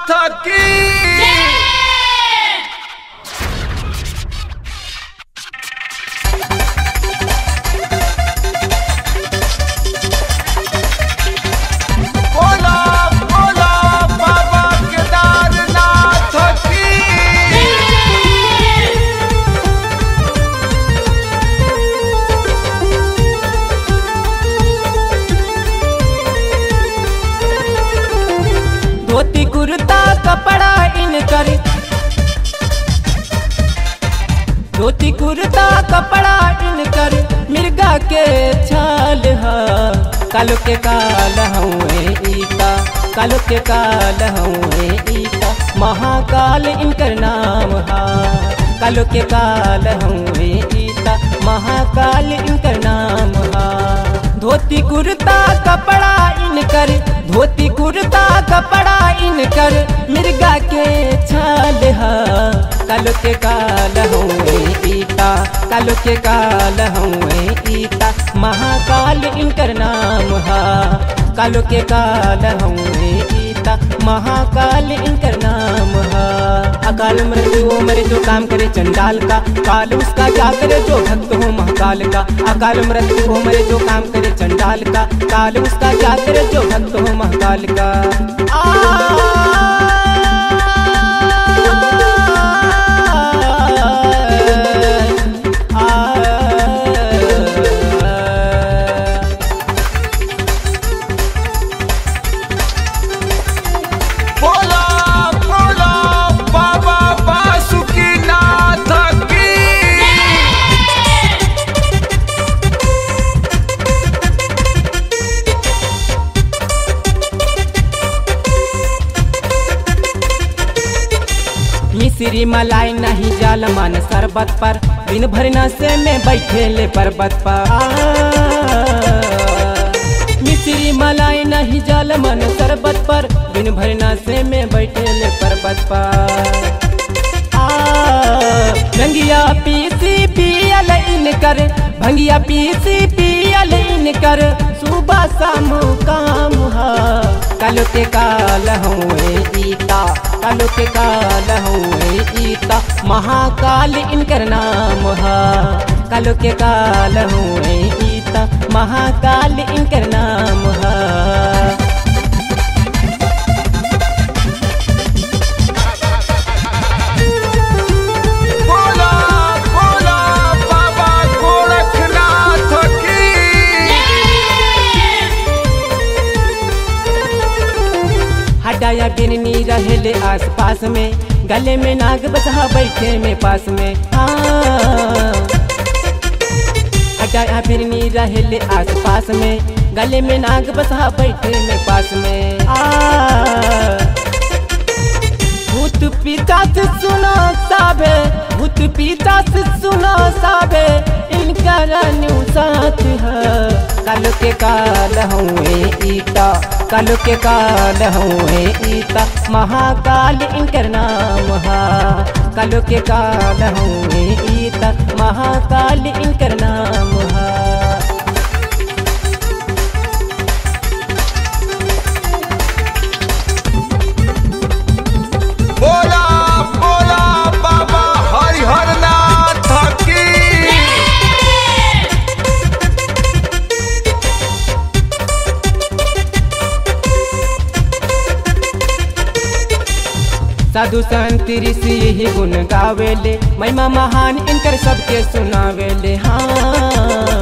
नाथ की बोला बोला बाबा केदारनाथ की धोती कुर्ता कपड़ा इनकर धोती कुर्ता कपड़ा इनकर मिर्गा के छाल ह कालो के काल हुए ईका कालो के काल हुए ईका महाकाल इनकर नाम हा कालो के काल हुए ईका महाकाल इनकर नाम हा धोती कुर्ता कपड़ा इनकर धोती कुर्ता कपड़ा इनकर मिर्गा के छाल हा कालो के काल हुए ईता कालो के काल हुए ईता महाकाल इनकर नाम हा कालो के काल हुए ईता महाकाल इनकर नाम हा अकाल मृत्यु हो मरे जो काम करे चंडाल का काल उसका क्या करे जो भक्त हो महाकाल का अकाल मृत्यु हो मरे जो काम करे चंडाल का काल उसका क्या करे जो भक्त हो महाकाल का आ, आ, बोला बोला बाबा बासुकी नाथ की मिश्री मलाई नहीं जाल मान शरबत पर दिन भर नशे में बैठे ले पर्वत पर आ, मिश्री मलाई नहीं जाल मन शरबत पर दिन भर नशे में बैठे ले पर्वत पर आ, भंगिया पीसी पियल इनकर भंगिया पीसी पियल इनकर सुबह शाम काम हा कालो के काल हुए ईता कालो के काल हुए ईता महाकाल इनकर नाम हा कालो के काल हुए ईता महाकाल इनकर नाम हा बोला बोला बाबा गोरखनाथ की हटाया बिरनी रहेले आस पास में गले में नाग बसहा बैठे में पास में हाँ हटाया बिरनी रहेले आस पास में गले में नाग बसहा बैठे में पास में आ भूत पिता से सुनो साबे भूत पिता से सुनो साबे इनका रानू साथ है काल के काल हुए ईता काल के काल हुए ईता महाकाल इनकर नाम हा काल के काल हुए ईता महाकाल इनकर नाम हा बोला बोला बाबा हरिहर नाथ की साधु संत ऋषि यही गुण गावेले महिमा महान इनकर सबके सुनावेले हाँ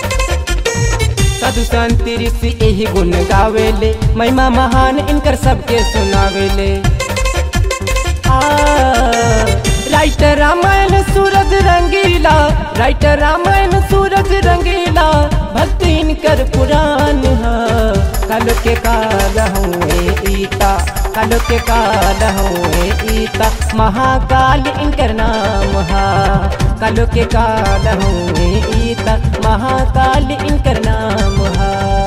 साधु संत ऋषि यही गुण गावेले महिमा महान इनकर सबके सुनावेले आ, राइटर रामायण सूरज रंगीला राइटर रामायण सूरज रंगीला भक्ति इनकर पुराण हा काल के काल हुए ईता काल के काल हुए ईता महाकाल इनकर नाम हा काल के काल हुए ईता महाकाल इनकर नाम हा